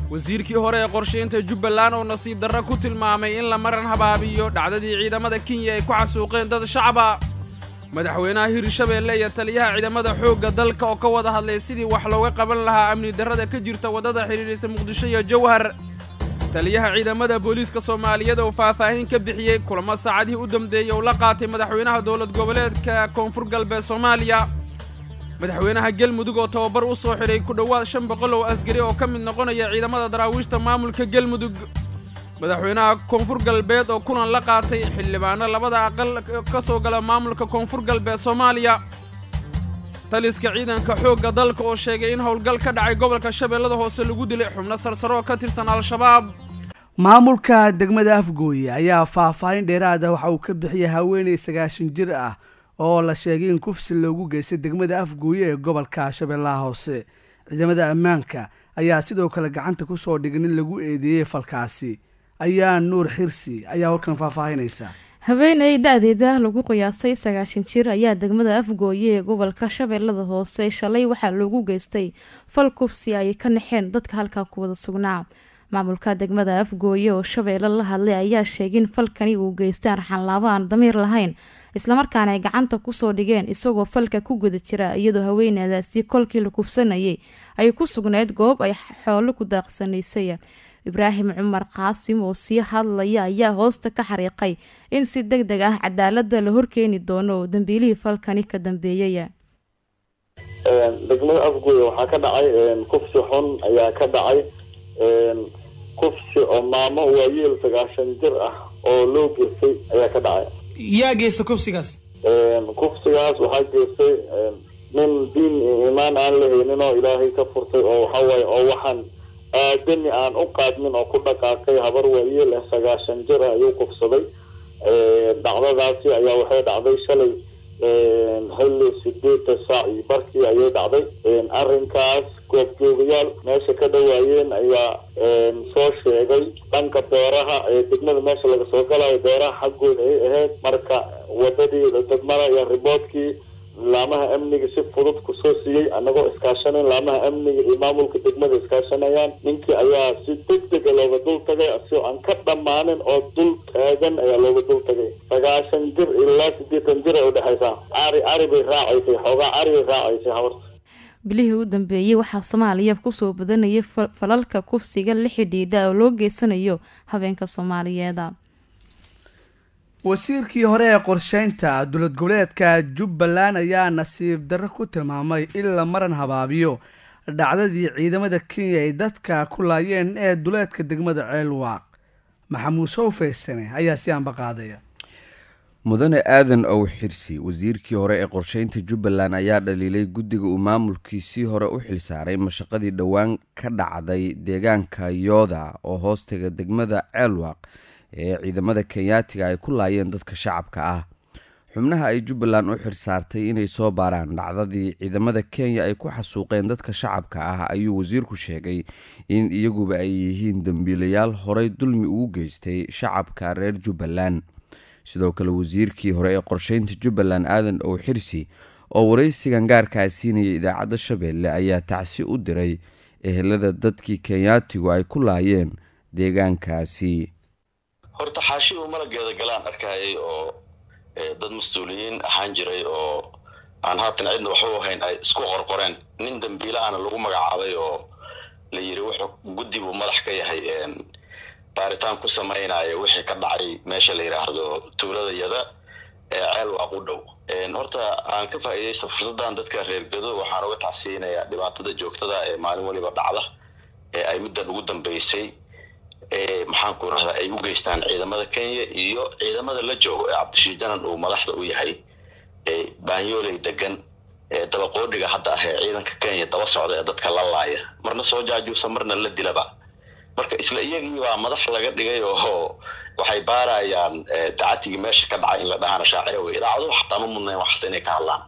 wasiirkii hore ee qorshaynta jubbaland oo nasiib darro ku tilmaamay in la maran habaabiyo dhacdadii ciidamada kenya ay ku xasuuqeen dad shacaba madaxweynaha hirshabeelle iyo taliyaha ciidamada xoogga dalka oo ka wada hadlay sidii wax looga qaban lahaa amni darrada ka jirta waddada xidhiidhaysa muqdisho iyo jawhar taliyaha ciidamada booliiska soomaaliyeed oo faahfaahin ka bixiyey kulamo saacadihii u dambeeyey uu la qaatay madaxweynaha dowlad goboleedka koonfur galbeed soomaaliya madaxweynaha gelmudug oo tababar u soo xidhay ku dhowaad shan boqol oo asgari oo ka mid noqonaya ciidamada daraawiishta maamulka gelmudug madaxweynaha koonfur galbeed oo kulan la qaatay xildhibaano labada aqal ka soo gala maamulka koonfur galbeed soomaaliya taliska ciidanka xoogga dalka oo sheegay in howlgal ka dhacay gobolka shabeellada hoose lagu dilay xubno sarsaro oo ka tirsan al-shabaab maamulka degmada afgooye ayaa faahfaahin dheeraada waxa uu ka bixiyay haweeney sagaashan jir ah oo la sheegay in kufsi loogu geystay degmada afgooye ee gobolka shabeellaha hoose ciidamada ammaanka ayaa sidoo kale gacanta ku soo dhigin in lagu eedeeyey falkaasi ayaa nuur xirsi ayaa warkan faahfaahinaysa haweeney da-deeda lagu qiyaasay sagaashan jir ayaa degmada afgooye ee gobolka shabeellada hoose shalay waxaa loogu geystay fal kufsi ay ka naxeen dadka halkaa ku wada sugnaa maamulka degmada afgooye oo shabeelle la hadlay ayaa sheegay in falkani uu geystay arxanlaabo aan damiir lahayn islamarkaana ay gacanta kusoo dhigeen isagoo falka ku guda jira iyadoo haweeneydaasi kolkii la kufsanayay ay ku sugnayd goob ay xoolo ku daaqsanaysay ibraahim cumar qaasim oo sii hadlaya ayaa hoosta ka xariiqay in si deg deg ah cadaalada la horkeeni doono dambiilihii falkani ka dambeeyay degmada afgooye waxaa ka dhacay kufsi xun ayaa ka dhacay kufsi oo maamo waayeel sagaashan jir ah oo loo geystay ayaa ka dhacay yaa geysta kufsigaas kufsigaas waxaa geystay nin diin iimaan aan la haynin oo ilaahay ka furtay oo waxawaaye oo waxaan aadani aan u qaadmin oo ku dhaqaaqay habar waayeel ah sagaashan jir ah ayuu kufsaday dhacdadaasi ayaa waxay dhacday shalay xilli sideedda saac iyo barkii ayay dhacday arrinkaas goobjoogayaal meesha ka dhawaayeen ayaa soo sheegay dhanka beeraha ee degmada meesha laga soo galayo beeraha xaggooda ay ahayd marka wadadii degmada iyo riboodkii laamaha amniga si fudud kusoo siiyey annagoo iskaashanayn laamaha amniga iyo maamulka degmada iskaashanayaan ninkii ayaa si deg dega looga dul tagay asigoo aan ka dhammaanin oo dul taagan ayaa looga dul tagay sagaashan jir ilaa sideetan jir ay udhexaysaa cari cari bay raacaysay xoogaa cari bay raacaysay habarta bilihii u dambeeyey waxaa soomaaliya kusoo badanayay falalka kufsiga la xidhiidha oo loo geysanayo habeenka soomaaliyeeda wasiirkii hore ee qorsheynta dowlad goboleedka jubbaland ayaa nasiib darro ku tilmaamay in la maran habaabiyo dhacdadii ciidamada kenya ay dadka ku laayeen ee duleedka degmada ceelwaaq maxamuud sowfaysane ayaa si aanba qaadaya mudane aadan ow xirsi wasiirkii hore ee qorsheynta jubbaland ayaa dhaliilay guddiga uu maamulkiisii hore u xilsaaray mashaqadii dhowaan ka dhacday deegaanka yooda oo hoostaga degmada ceelwaaq ee ciidamada kenyaatiga ay ku laayeen dadka shacabka ah xubnaha ay jubbaland u xirsaartay inay soo baaraan dhacdadii ciidamada kenya ay ku xasuuqeen dadka shacabka ah ayuu wasiirku sheegay in iyaguba ay yihiin dembiilayaal horey dulmi ugu geystay shacabka reer jubbaland sidoo kale wasiirkii hore ee qorsheynta jubbaland aadan ow xirsi oo waraysigan gaarkaa siinaya idaacadda shabeelle ayaa tacsi u diray ehelada dadkii kenyaatigu ay ku laayeen deegaankaasi horta xaashi uu malageeda galaan arkayay oo dad mas-uuliyiin ahaan jiray oo aan haatan cidna waxba u hayn ay isku qorqoreen nin dambiila ana lagu magacaabay oo la yiri wuxuu guddi buu madax ka yahay baaritaan ku samaynaya wixii ka dhacay meesha la yidhaahdo tuulada yada ee ceel waaq u dhow horta aan ka faa'iidaysta fursaddan dadka reer gado waxaan uga tacsiyinayaa dhibaatada joogtada ee maalin waliba dhacda ee ay middan ugu dambeysay maxaanku rahdaa ay u geystaan ciidamada kenya iyo ciidamada la joogo ee cabdishii janan uu madaxda u yahay ee baanyooley degan ee dabaqoodhiga hadda ah ee ciidanka kenya daba socda ee dadka la laaya marna soo jaajuusa marna la dilaba marka isla iyagii baa madax laga dhigay oo waxay baarayaan dacatigii meesha ka dhacay in la dhahana shaacira wey idaacaduhu xataa ma mudnayn waxas inay ka hadlaan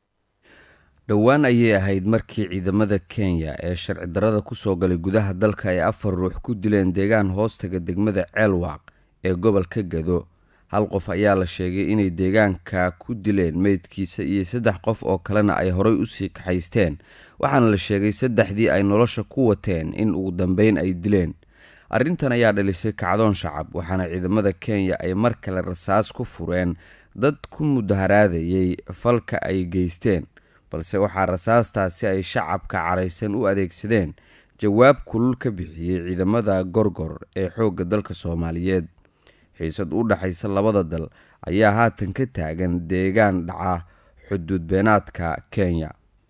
dhowaan ayay ahayd markii ciidamada kenya ee sharci darrada kusoo galay gudaha dalka ay afar ruux ku dileen deegaan hoostaga degmada ceelwaaq ee gobolka gado hal qof ayaa la sheegay inay deegaanka ku dileen meydkiisa iyo saddex qof oo kalena ay horay usii kaxaysteen waxaana la sheegay saddexdii ay nolosha ku wateen in ugu dambeyn ay dileen arrintan ayaa dhalisay kacdoon shacab waxaana ciidamada kenya ay mar kale rasaas ku fureen dad ku mudaharaadayay falka ay geysteen balse waxaa rasaastaasi ay shacabka caraysan u adeegsadeen jawaab kulul ka bixiyey ciidamada gorgor ee xoogga dalka soomaaliyeed xiisad u dhaxaysa labada dal ayaa haatan ka taagan deegaan dhaca xuduud beenaadka kenya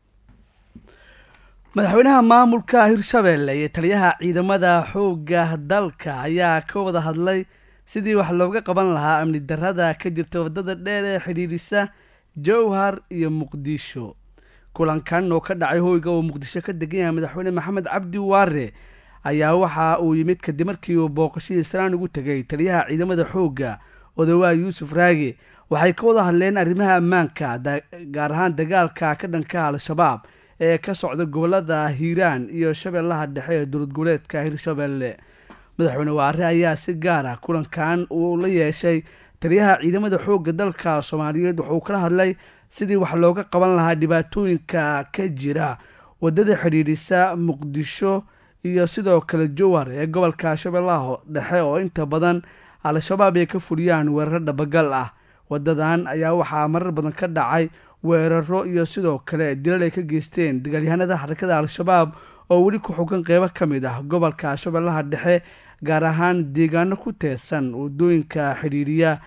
madaxweynaha maamulka hirshabeelle iyo taliyaha ciidamada xoogga dalka ayaa ka wada hadlay sidii wax looga qaban lahaa amni darada ka jirta wadada dheer ee xidhiidhisa jowhar iyo muqdisho kulankan oo ka dhacay hoyga uu muqdisho ka degan yahay madaxweyne maxamed cabdi waare ayaa waxa uu yimid kadib markii uu booqashadii islaan ugu tegay taliyaha ciidamada xoogga odawaa yuusuf raage waxay ka wada hadleen arrimaha ammaanka gaar ahaan dagaalka ka dhanka al-shabaab ee ka socda gobolada hiiraan iyo shabeellaha dhexe ee dowlad goboleedka hirshabeelle madaxweyne waare ayaa si gaar ah kulankan uu la yeeshay taliyaha ciidamada xoogga dalka soomaaliyeed wuxuu kala hadlay sidii wax looga qaban lahaa dhibaatooyinka ka jira wadada xidhiidhisa muqdisho iyo sidoo kale jowhar ee gobolka shabeellaha dhexe oo inta badan al-shabaab ay ka fuliyaan weeraro dhabagal ah wadadan ayaa waxaa marar badan ka dhacay weeraro iyo sidoo kale dilal ay ka geysteen dagaalyahanada xarakada al-shabaab oo weli ku xugan qeybo ka mid ah gobolka shabeellaha dhexe gaar ahaan deegaano ku teesan wadooyinka xidhiidhiya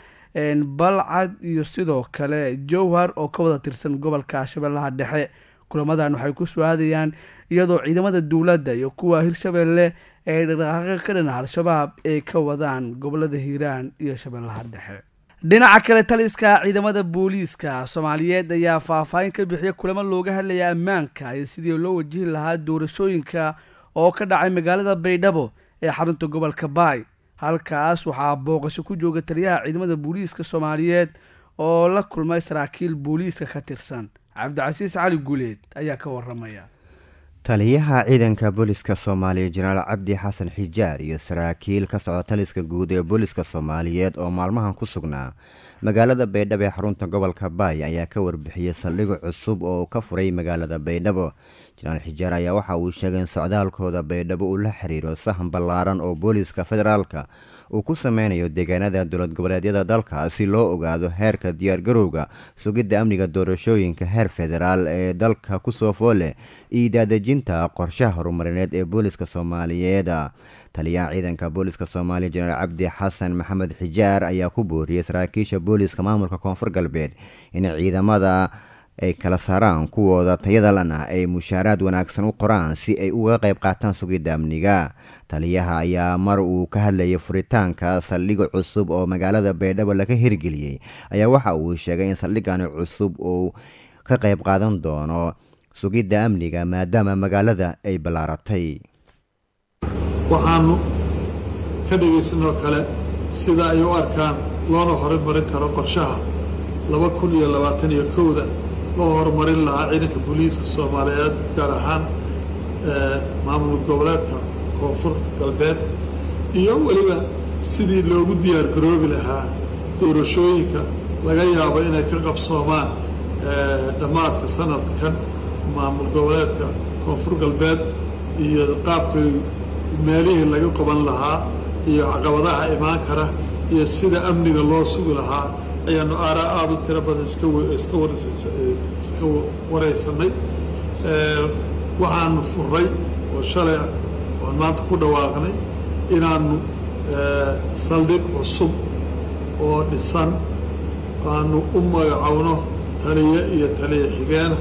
balcad iyo sidoo kale jowhar oo ka wada tirsan gobolka shabeellaha dhexe kulamadan waxay ku su-aadayaan iyadoo ciidamada dowladda iyo kuwa hirshabeelle ee dhaqdhaqaaqa ka dhan al-shabaab ay ka wadaan gobolada hiiraan iyo shabeellaha dhexe dhinaca kale taliska ciidamada booliiska soomaaliyeed ayaa faahfaahin ka bixiya kulamo looga hadlaya ammaanka iyo sidii loo wajihi lahaa doorashooyinka oo ka dhacay magaalada baydhabo ee xarunta gobolka baay halkaas waxaa booqasho ku jooga taliyaha ciidamada booliiska soomaaliyeed oo la kulmay saraakiil booliiska ka tirsan cabdicasiis cali guuleed ayaa ka waramaya taliyaha ciidanka booliska soomaaliya jenaraal cabdi xasan xijaar iyo saraakiil ka socda taliska guud ee booliska soomaaliyeed oo maalmahan ku sugnaa magaalada baydhabo ee xarunta gobolka baay ayaa ka warbixiyey saldhig cusub oo ka furay magaalada baydhabo jenaraal xijaar ayaa waxa uu sheegay in socdaalkooda baydhabo uu la xiriiro sahan ballaaran oo booliska federaalka uu ku sameynayo deegaanada dowlad goboleedyada dalka si loo ogaado heerka diyaargarowga sugidda amniga doorashooyinka heer federaal ee dalka kusoo foole iyo daadejinta qorshaha horumarineed ee booliska soomaaliyeed taliyaha ciidanka booliska soomaaliya jenaraal cabdi xasan maxamed xijaar ayaa ku booriyey saraakiisha booliska maamulka koonfur galbeed in ciidamada ay kala saaraan kuwooda tayada lana ay mushaaraad wanaagsan u qoraan si ay uga qayb qaataan sugidda amniga taliyaha ayaa mar uu ka hadlayay furitaanka saldhig cusub oo magaalada baydhabo laga hirgeliyey ayaa waxa uu sheegay in saldhigani cusub uu ka qayb qaadan doono sugidda amniga maadaama magaalada ay ballaaratay waxaanu ka dhegaysanoo kale sida ay u arkaan loona horumarin karo qorshaha laba kun iyo labaatan iyo kowda loo horumarin lahaa ciidanka booliiska soomaaliyeed gaar ahaan maamul goboleedka koonfur galbeed iyo weliba sidii loogu diyaar garoobi lahaa doorashooyinka laga yaabo inay ka qabsoomaan dhammaadka sanadkan maamul goboleedka koonfur galbeed iyo qaabkay meelihii laga qaban lahaa iyo caqabadaha imaan kara iyo sida amniga loo sugi lahaa ayaanu aaraa aada u tiro badan iska waraysanay waxaanu furay oo shalay oon maanta ku dhawaaqnay inaanu saldhig cusub oo dhisan aanu u magacowno taliye iyo taliye xigeena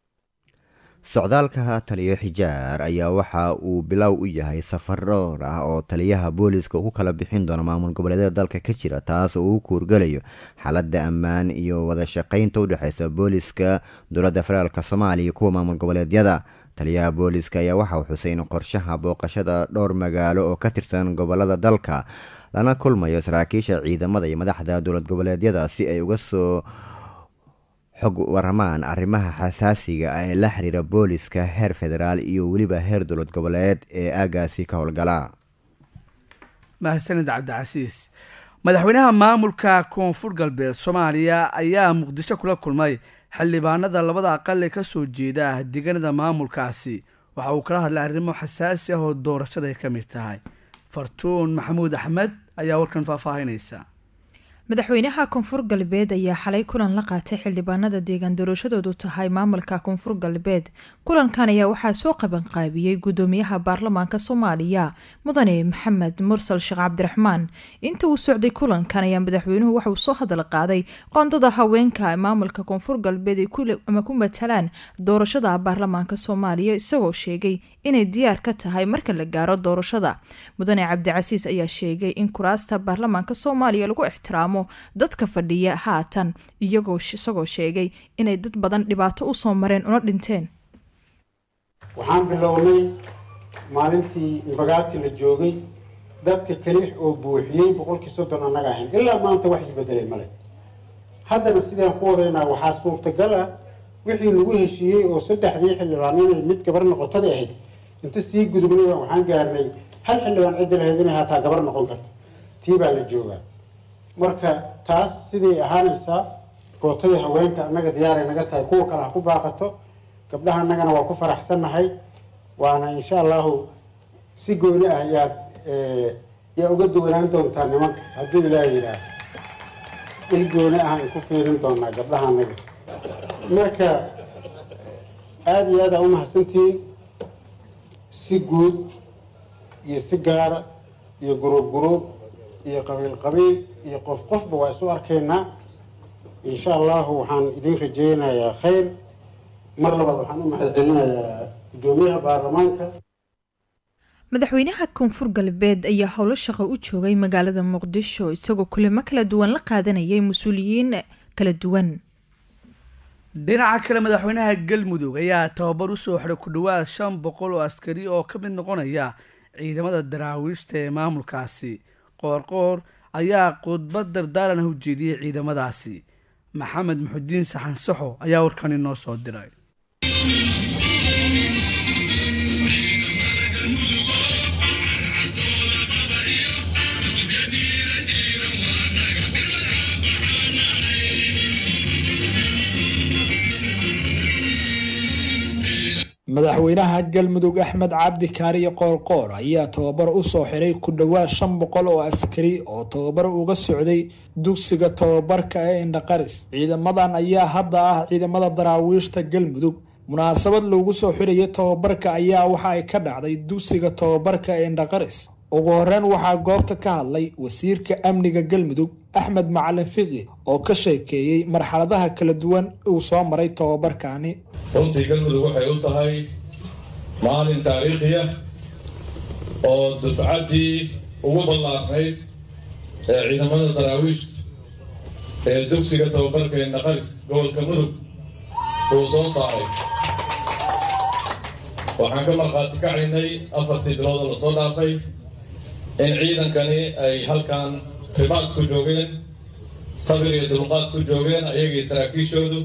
socdaalka taliyo xijaar ayaa waxa uu bilow u yahay safar dhowr ah oo taliyaha booliska ku kala bixin doono maamul goboleedyada dalka ka jira taas oo uu kuurgalayo xaaladda ammaan iyo wada shaqaynta udhexeysa booliska dowladda federaalk soomaaliya iyo kuwa maamul goboleedyada taliyaha booliska ayaa waxa uu xusay in qorshaha booqashada dhowr magaalo oo ka tirsan gobolada dalka lana kulmayo saraakiisha ciidamada iyo madaxda dowlad goboleedyada si ay uga soo xog waramaan arrimaha xasaasiga ah ee la xiriira booliska heer federaal iyo weliba heer dowlad goboleed ee aagaasi ka howlgala mahadsanid cabdicasiis madaxweynaha maamulka koonfur galbeed soomaaliya ayaa muqdisho kula kulmay xildhibaanada labada aqal ee kasoo jeeda deegaanada maamulkaasi waxa uu kala hadlay arrimo xasaasi ah oo doorashada ay ka mid tahay fartuun maxamuud axmed ayaa warkan faahfaahinaysa madaxweynaha koonfur galbeed ayaa xalay kulan la qaatay xildhibaanada deegaan doorashadoodu tahay maamulka koonfur galbeed kulankan ayaa waxaa soo qabanqaabiyey gudoomiyaha baarlamaanka soomaaliya mudane maxamed mursal sheekh cabdiraxmaan inta uu socday kulankan ayaa madaxweynuhu waxauu soo hadal qaaday qoondada haweenka maamulka koonfur galbeed ay ama ku matalaan doorashada baarlamaanka soomaaliya isagoo sheegay inay diyaar ka tahay marka la gaaro doorashada mudane cabdicasiis ayaa sheegay in kuraasta baarlamaanka soomaaliya lagu ixtiraamo dadka fadhiya haatan iyagoo isagoo sheegay inay dad badan dhibaato usoo mareen una dhinteen waxaan bilownay maalintii bagaati la joogay dadka kaliix oo buuxiyey boqolkii soddon annaga ahayn ilaa maanta wax isbedelay male haddana sidaan ku wadaynaa waxaa suurtagal ah wixii lagu heshiiyey oo saddexdii xildhibaan inay mid gabar noqotadii ahayd inta sii gudubnay waxaan gaarnay hal xildhibaan ciddi lahayd inay haataa gabar noqon karto tii baa la joogaa marka taas siday ahaanaysaa gootadii haweenka annaga diyaaray naga tahay kuwa kale ha ku baaqato gabdhaha annagana waa ku faraxsannahay waana insha allahu si gooni ah yaad yaa uga duwanaan doontaa nimanka hadduu ilaah yidhaah il gooni ah ay ku fiirin doonaa gabdhaha annaga marka aada iyo aada aa umahadsantihiin si guud iyo si gaara iyo guruub guruub iyo qabiil qabiil iyo qof qofba waa isu arkaynaa insha allahu waxaan idin rajeynayaa khayr mar labaad waxaan u mahad celinayaa guddoomiyaha baarlamaanka madaxweynaha koonfur galbeed ayaa howlo shaqo u joogay magaalada muqdisho isagoo kulamo kala duwan la qaadanayay mas-uuliyiin kala duwan dhinaca kale madaxweynaha galmudug ayaa tababar usoo xiray ku dhowaad shan boqol oo askari oo ka mid noqonaya ciidamada daraawiishta ee maamulkaasi qoorqoor ayaa khudbad dardaaran ah u jeediyey ciidamadaasi maxamed muxudiin saxan saxo ayaa warkan inoo soo diray madaxweynaha galmudug axmed cabdi kaariye qoorqoor ayaa tababar u soo xiray ku dhowaad shan boqol oo askari oo tababar uga socday dugsiga tababarka ee indhaqaris ciidamadan ayaa hadda ah ciidamada daraawiishta galmudug munaasabad loogu soo xirayay tababarka ayaa waxa ay ka dhacday dugsiga tababarka ee indhaqaris ugu horeyn waxaa goobta ka hadlay wasiirka amniga galmudug axmed macalin fiqi oo ka sheekeeyey marxaladaha kala duwan uu soo maray tababarkaani runtii galmudug waxay u tahay maalin taariikhiya oo dufcaddii ugu ballaarnayd ee ciidamada daraawiishta ee dugsiga tababarka ee naqaris gobolka mudug uu soo saaray waxaan ka markhaati kacaynay afartii bilood oo lasoo dhaafay in ciidankani ay halkan ribaad ku joogeen sabir iyo dulqaad ku joogeen ayagii saraakiishoodu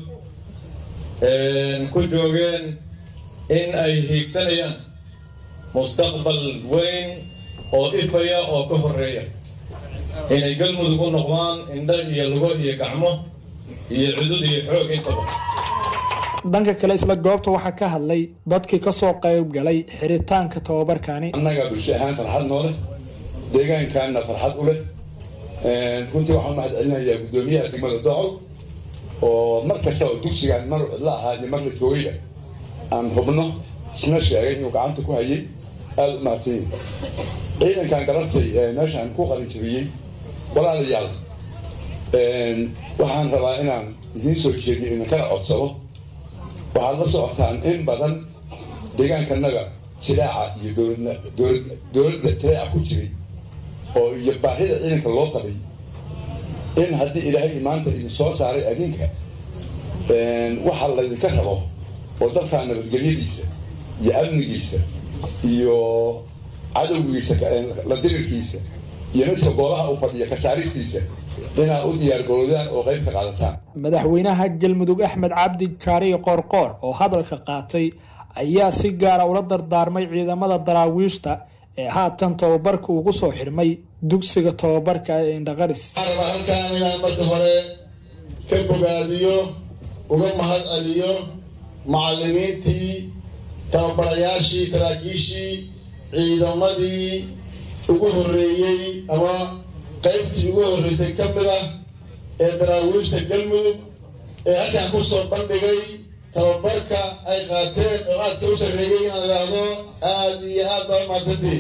ku joogeen in ay hiigsanayaan mustaqbal weyn oo ifaya oo ka horeeya inay galmudug u noqdaan indho iyo lugo iyo gacmo iyo cudud iyo xoog intaba dhanka kale isla goobta waxaa ka hadlay dadkii kasoo qayb galay xiritaanka tababarkaani annaga bulsho ahaan farxad noole deegaankaana farxad u leh runtii waxaan mahad celinayaa guddoomiyaha degmada docol oo mar kasta oo dugsigaan mar cidla ahaa iyo mar la joogayba aan hubno isna sheegay inuu gacanta ku hayay aada u mahadsan yihin ciidankan galabtay meeshaan ku qalin jabiyey walaalayaal waxaan rabaa inaan idiin soo jeediyo ina kala codsado waxaad la socotaan in badan deegaankanaga jiraaca iyo dowladda jiraaca ku jiray oo iyo baahida ciidanka loo qabay in haddii ilaahay maanta idin soo saaray adinka waxa laydinka rabo oo dalkaa nabadgelyadiisa iyo amnigiisa iyo cadowgiisa la dirirkiisa iyo midka goobaha u fadhiya kasaaristiisa inaad u diyaargaroodaan oo qayb ka qaadataan madaxweynaha galmudug axmed cabdi kaariye qoorqoor oo hadalka qaatay ayaa si gaara ula dardaarmay ciidamada daraawiishta ee haatan tababarka ugu soo xirmay dugsiga tababarka ee indhaqaris waxaan rabaa halkaan inaan marka hore ka bogaadiyo uga mahad celiyo macallimiintii tababarayaashii saraakiishii ciidamadii ugu horreeyey ama qaybtii ugu horreysay ka mid ah ee daraawiishta galmudug ee halkaan ku soo bandhigay tababarka ay qaateen oo aadka u sarreeyey inaan idhaahdo aad iyo aad baa u mahadsantiin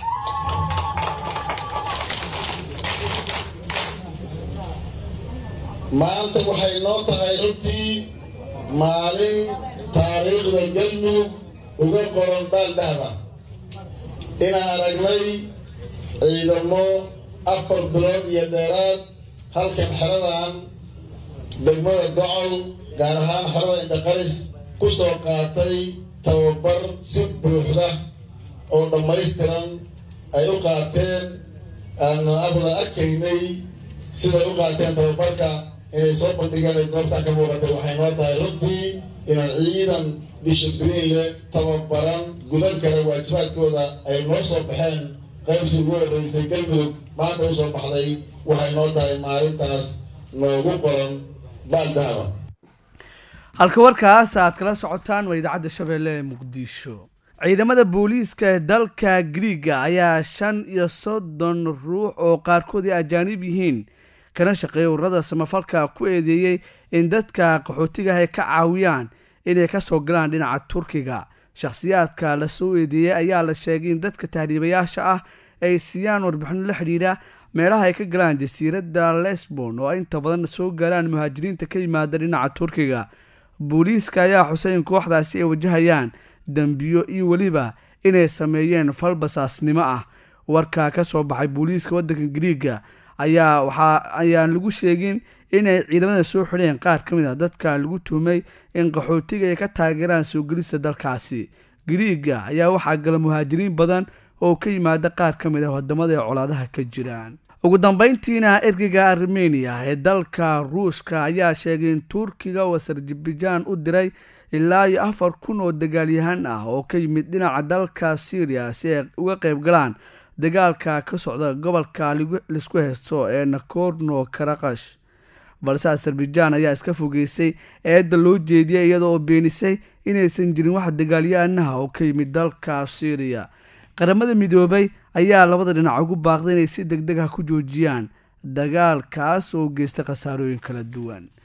maanta waxay noo tahay runtii maalin taariikhda galmudug uga qoran baaldahba inaan aragnay ciidamo afar bilood iyo dheeraad halkan xeradan degmada gocol gaar ahaan xerada indhaqaris ku soo qaatay tababar si buuxda oo dhammaystiran ay u qaateen aanan abada arkaynay siday u qaateen tababarka inay soo bandhigeen ay goobtaan ka muuqatay waxay noo tahay runtii inaan ciidan dishibliin leh tababaran gudan kara waajibaadkooda ay noo soo baxeen qaybtii ugu horreysay galmudug maanta u soo baxday waxay noo tahay maalintaas noogu qoran baaldahaba halka warkaas aad kala socotaan waa idaacadda shabeelle ee muqdisho ciidamada booliiska ee dalka griiga ayaa shan iyo soddon ruux oo qaarkood ay ajaanib yihiin kana shaqeeya ururada samafalka ku eedeeyey in dadka qaxootiga ay ka caawiyaan inay ka soo galaan dhinaca turkiga shakhsiyaadka la soo eedeeyey ayaa la sheegay in dadka tahriibayaasha ah ay siiyaan warbixino la xidhiidha meelaha ay ka galaan jasiiradda lesbon oo inta badan soo gaaraan muhaajiriinta ka yimaada dhinaca turkiga booliiska ayaa xusay in kooxdaasi ay wajahayaan dembiyo iyo weliba inay sameeyeen fal basaasnimo ah warka ka soo baxay booliiska waddanka griiga ayaa waxaa ayaan lagu sheegin inay ciidamada soo xidheen qaar ka mid ah dadka lagu tuhmay in qaxootiga ay ka taageeraan soo gelista dalkaasi griiga ayaa waxaa gala muhaajiriin badan oo ka yimaada qaar ka mid ah wadamada ee colaadaha ka jiraan ugu dambeyntiina ergeyga armeniya ee dalka ruushka ayaa sheegay in turkiga uu azerbaijan u diray ilaa iyo afar kun oo dagaalyahan ah oo ka yimid dhinaca dalka syriya si ay uga qayb galaan dagaalka ka socda gobolka laisku haysto ee nakorno karakash balse azerbaijan ayaa iska fogeysay eedda loo jeediyay iyadoo oo beenisay inaysan jirin wax dagaalyahanaha oo ka yimid dalka syriya qaramada midoobay ayaa labada dhinac ugu baaqday inay si deg deg ah ku joojiyaan dagaalkaas oo geysta khasaarooyin kala duwan